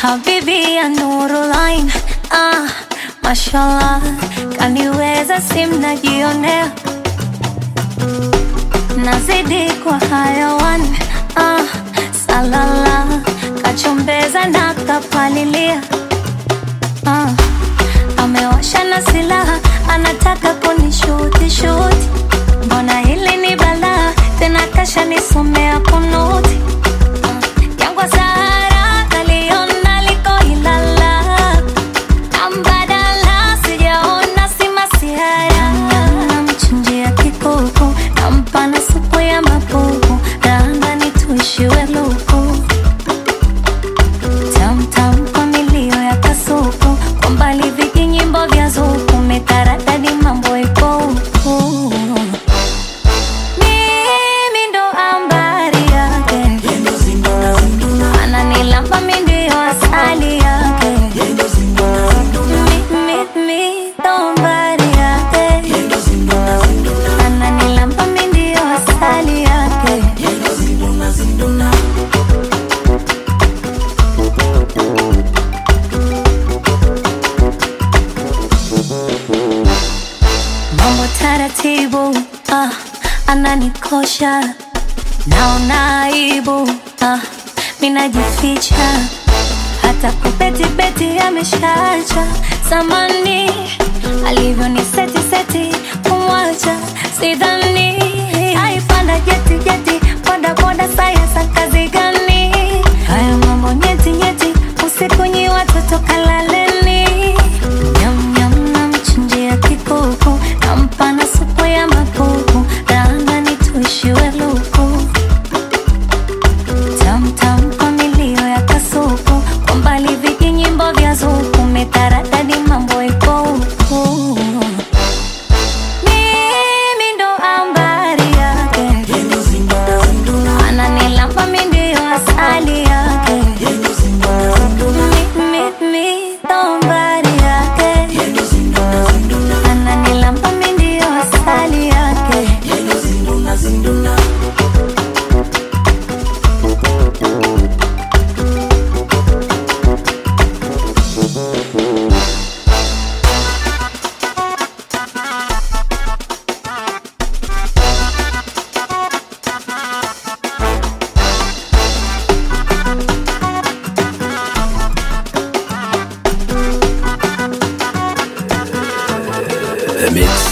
Habibi ya Nurulain, ah, mashallah, kaniweza simnajionea, nazidi kwa hayawan, ah, salala, kachombeza na kapalilia, ah, amewasha na silaha, anataka kunishuti shuti, mbona hili ni balaa, tena kasha nisomea kunuti Jangwa Sahara naliona liko Ilala, ambadala sijaona si masihara. Namchinjia kikuku, nampa na supu ya mapupu, raandani tuishiwe luku tamtam kwa milio ya kasuku, kwa mbali vijinyimbo vya zuku, mitaradadi mambo iko huku. Mimi ndo ambari yake ananilamba mi ndio asali yake Mi- mi- mi ndo mbari yake ananilamba mi ndio asali yake mambo taratibu ah, ananikosha naona aibu ah, minajificha hata kubetibeti ameshacha samani alivyo ni seti seti kumwacha sidhani aipanda jeti jeti boda boda sayasa kazi gani haya mambo nyeti nyeti usiku nyi watoto kalaleni nyam nyam namchinjia kikuku nampa na supu ya mapupu raandani tuishiwe luku tamtam kwa milio ya kasuku kwa mbali vijinyimbo vya zuku mitaradadi mambo iko huku mimi ndo ambari yake ananilamba mi ndio asali yake Mi- mi- mi ndo mbari yake ananilamba mi ndio asali yake The Mix.